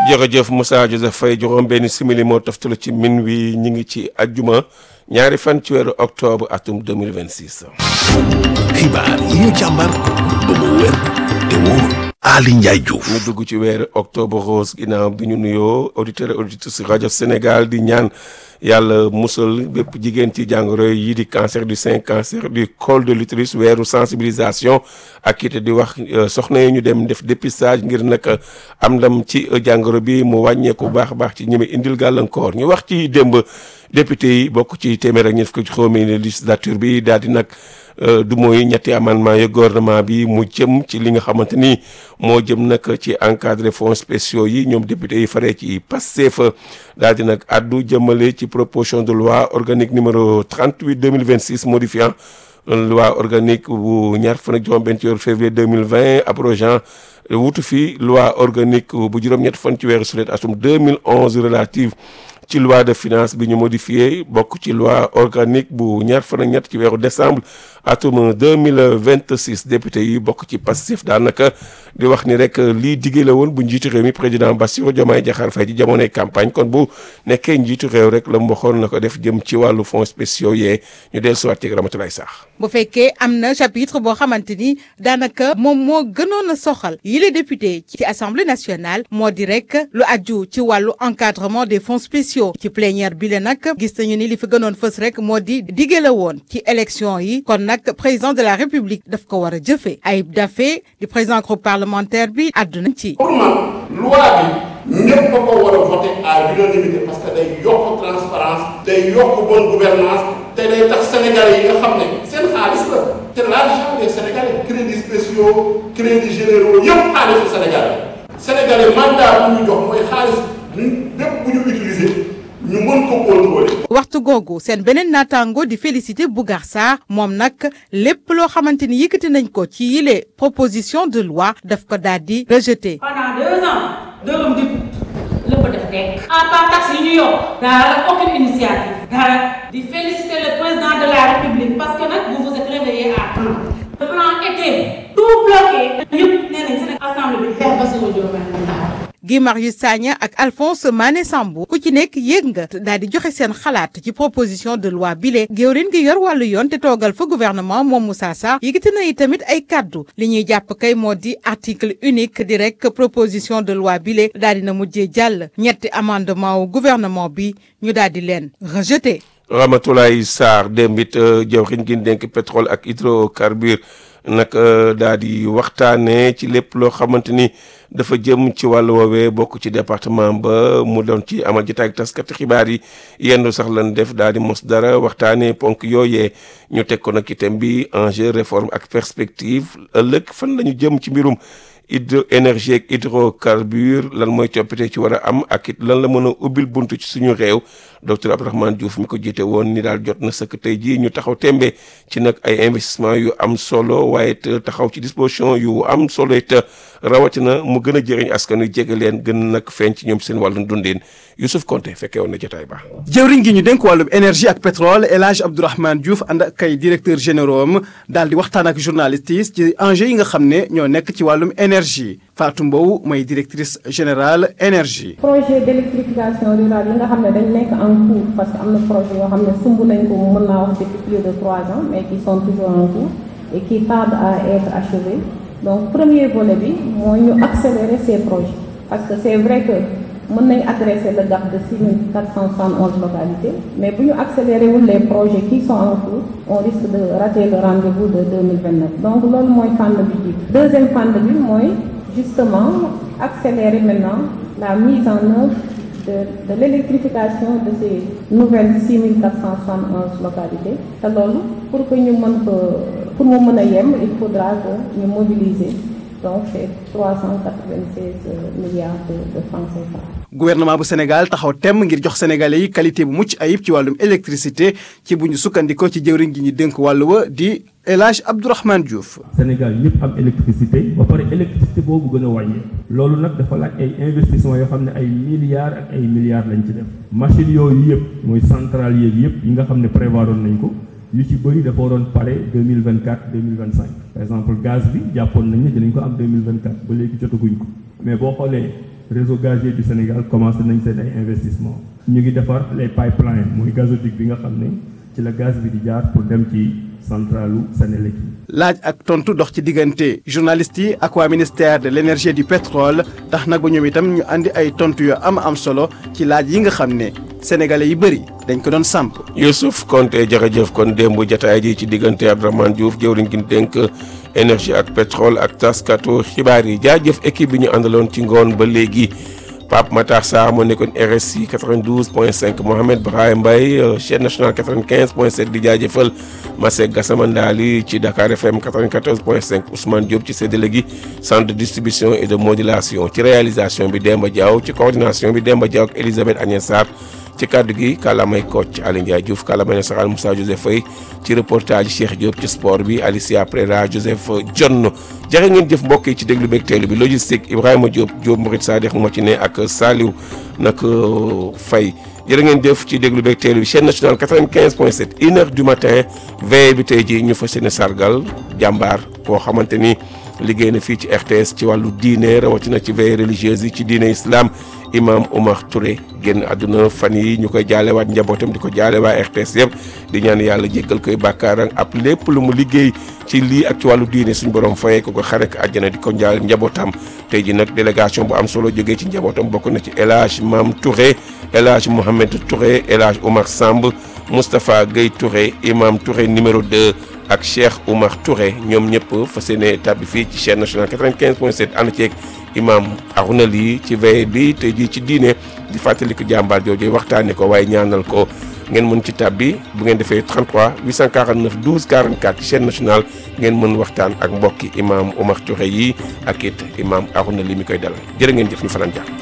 jërëjëf Moussa Joseph Faye juróom benn simili moo toftalu ci min wi ñi ngi ci ajjuma ñaari fan ci weeru octobre atum 2026 xibaar yi ñu càmbar ba mu wér te wóor Ali Ndiaye Diouf ñu dugg ci weeru octobre rose ginnaaw bi ñu nuyoo auditeur et auditrice rajo Sénégal di ñaan yàlla musal bépp jigéen ci jàngoro yi di cancer du sein cancer du col de l'utérus weeru sensibilisation ak it di wax soxna yi ñu dem def dépistage ngir nag am ndam ci jàngoro bi mu wàññeeku baax a baax ci ñi indil gàllankoor ñu wax ci démb député yi bokk ci téeméer ak ñeent fukki juróomi législature bi daal di nag du mooy ñetti amendement yu gouvernement bi mu jëm ci li nga xamante ni moo jëm nag ci encadré fonds spéciaux yi ñoom député yi faree ci Pastef daal di nag addu jëmale ci proposition de loi organique numéro 38 2026 modifiant loi organique bu ñaar fan ak juróom benn ci weeru février 2020 abrogeant wutu fi loi organique bu juróom-ñett fan ci weeru sulet atum 2011 relative ci loi de finance bi ñu modifié bokk ci loi organique bu ñaar fan ak ñett ci weeru décembre atum 2026 député yi bokk ci Pastef daanaka di wax ni rek lii diggé la woon bu njiitu réew mi président Bassirou Diomaye Diakhar Faye ci jamonoy campagne kon bu nekkee njiitu réew rek la mu waxoon na ko def jëm ci wàllu fonds spéciaux yee ñu dellu siwaat ci Ramatoulaye Sarr bu fekkee am na chapitre boo xamante ni daanaka moom moo gënoon a soxal yile député ci assemblée nationale moo di rek lu aju ci wàllu encadrement des fonds spéciaux ci plénière bi la nag gis nañu ni li fi gënoon fës rek moo di diggé la woon ci élection yi kon nag président de la république daf ko war a jëfee Ayib Daffé di président groupe parlementaire bi àdduna ci. pour man loi bi ñëpp ba ko war a voté à l'unanimité parce que day yokk transparence day yokk bonne gouvernance te day tax sénégalais yi nga xam ne seen xaalis la te l'argent des sénégalais crédits spéciaux crédits généraux yëpp xaalisu sénégalais sénégalais mandat bu ñu jox mooy xaalis bépp bu ñu utiliser. ñu mën ko contrôler. waxtu googu seen beneen naataango di félicité Bougar Sarr moom nag lépp loo xamante ni yëkkati nañ ko ci yile proposition de loi daf ko daal di rejeté. pendant deux ans dërëm di la ko def teg. en tant taxe yi ñu yokk. dara aucune initiative. dara di féliciter le président de la république parce que nag vous vous êtes réveillé à temps. le plan était tout bloqué. ñëpp nee nañ seen assemblée bi xeex ba sama Diomaye Guy Marius Sagna ak Alphonse Mané Sambou ku ci nekk yéeg nga daal di joxe seen xalaat ci proposition de loi bile géwrin gi yor wàllu yoon te toogal fa gouvernement moom Moussa Sarr yëkkati na yi tamit ay kaddu li ñuy jàpp kay moo di article unique di rek proposition de loi bile daal di na mujjee jàll ñetti amendement wu gouvernement bi ñu daal di leen rejeté. Ramatoulaye Sarr démb it jawriñ gi dénk pétrole ak hydrocarbure nag daal di waxtaanee ci lépp loo xamante ni dafa jëm ci wàllu woowee bokk ci département ba mu doon ci amal jotaay ak taskati xibaar yi yendu sax lan def daal di mos dara waxtaanee ponk yooyee ñu teg ko nag itam bi enjeu réforme ak perspective ëllëg fan la ñu jëm ci mbirum hydro énergie ak hydrocarbure lan mooy coppite ci war a am ak it lan la mën a ubbil buntu ci suñu réew docteur Abdourahmane Diouf mi ko jiite woon ni daal jot na sëkk tey jii ñu taxaw tembe ci nag ay investissement yu am solo waaye it taxaw ci disposition yu am solo it rawatina mu gën a jëriñ askan wi jege leen gën nag feeñ ci ñoom seen wàllu dundin Youssouf Konté fekkee woon na jotaay ba. jëwriñ gi ñu dénk wàllum énergie ak pétrole El Hadj Abdourahmane Diouf ànd ak ay directeur généraux am daal di waxtaan ak journalistes yi ci enjeux yi nga xam ne ñoo nekk ci wàllum énergie Fatou Mbow mooy directrice générale énergie. projet d'électrification rurale yi nga xam ne dañ nekk en cours parce que am na projet yoo xam ne sumb nañ ko mën naa wax depuis plus de trois ans mais qui sont toujours en cours et qui tardent à être achevés donc premier volet bi mooy ñu accélérer ces projets parce que c'est vrai que mën nañ adresser le gap de 6471 localités mais bu ñu accélérer wul les projets qui sont en cours on risque de rater le rendez-vous de 2029 donc loolu mooy fànn bi jiitu deuxième fànn bi mooy justement accélérer maintenant la mise en œuvre de de l'électrification de ces nouvelles 6471 localités te loolu pour que ñu mën ko pour mu mën a yem il faudra que ñu mobiliser donc c'est 396 milliards de de francs CFA. gouvernement bu Sénégal taxaw temm ngir jox sénégalais yi qualité bu mucc ayib ci wàllum électricité ci bu ñu sukkandikoo ci jëwriñ gi ñu dénk wàllu wa di El Hadj Abdourahmane Diouf. Sénégal ñëpp am électricité ba pare électricité boobu gën a wàññi loolu nag dafa laaj ay investissement yoo xam ne ay milliards ak ay milliards lañ ci def machines yooyu yëpp mooy centrales yeeg yëpp yi nga xam ne prévoiroon nañ ko yu ci bëri dafa waroon pare deux mille vingt quatre deux mille vingt cinq par exemple gaz bi jàppoon nañ ne dinañ ko am deux mille vingt quatre ba léegi jotaguñ ko mais boo xoolee réseau gazier du Sénégal commencé nañ seen ay investissement ñu ngi defar les pipelines mooy gazoduc bi nga xam ne ci la gaz bi di jaar pour dem ci centralu Sénélec yi laaj ak tontu dox ci diggante journalistes yi ak waa ministère de l' énergie et du pétrole tax nag ba ñoom itam ñu andi ay tontu yu am am solo ci laaj yi nga xam ne sénégalais yi bëri dañ ko doon samp. Youssouf Konté jërëjëf kon démb jataay ji ci diggante Abdourahmane Diouf jëwriñ gi dénk énergie ak pétrole ak taskatu xibaar yi jaajëf équipe bi ñu àndaloon ci ngoon ba léegi. Pape Matar Sarr moo nekkoon RSI 92.5 Mohamed Brahim Mbaye chaîne nationale 95.7 di jaajëfal Masek Gassama Ndali ci Dakar FM 94.5 Ousmane Diop ci séddale gi centre de distribution et de modulation ci réalisation bi Demba Diaw ci coordination bi Demba Diaw ak Elisabeth Agnès Sarr ci kàddu gi kàllaamay Kocc Aly Ndiaye Diouf kàllaamay nasaraan Moussa Joseph Faye ci reportage Cheikh Diop ci sport bi Alicia Prera Joseph John jërë ngeen jëf mbokk yi ci déglu beeg teelu bi logistique Ibrahima Diop Diop Mourid Sadikh moo ci ne ak Saliou nag Faye jërë ngeen jëf ci déglu beeg teelu bi chaîne nationale 95.7 une heure du matin veille bi tey ji ñu fas yéene sargal jàmbaar koo xamante ni liggéey na fii ci RTS ci wàllu diine rawatina ci veille religieuse yi ci diine islam imam Omar Touré génn àdduna fan yi ñu koy jaalewaat njabootam di ko jaale waa RTS yëpp di ñaan yàlla jéggal koy bàkkaaram ab lépp lu mu liggéey ci lii ak ci wàllu diine suñu borom fayee ko ko xare ak àjjana di ko njaal njabootam tey ji nag délégation bu am solo jógee ci njabootam bokk na ci El Hadj Mam Touré El Hadj Mohamed Touré El Hadj Omar Samb Moustapha Guèye Touré imam Touré numéro 2 ak Cheikh Oumar Touré ñoom ñëpp fas yéene tàbbi fii ci chaîne nationale 95.7 ànd ceeg imam Arouna Ly ci veille bi tey jii ci diine di fàttali ko jàmbaar jooju waxtaanee ko waaye ñaanal ko ngeen mën ci tàbbi bu ngeen defee 33 849 12 44 ci chaîne nationale ngeen mën waxtaan ak mbokki imam Oumar Touré yi ak it imam Arouna Ly mi koy dalal jërë ngeen jëf ñu fanaan jàmm.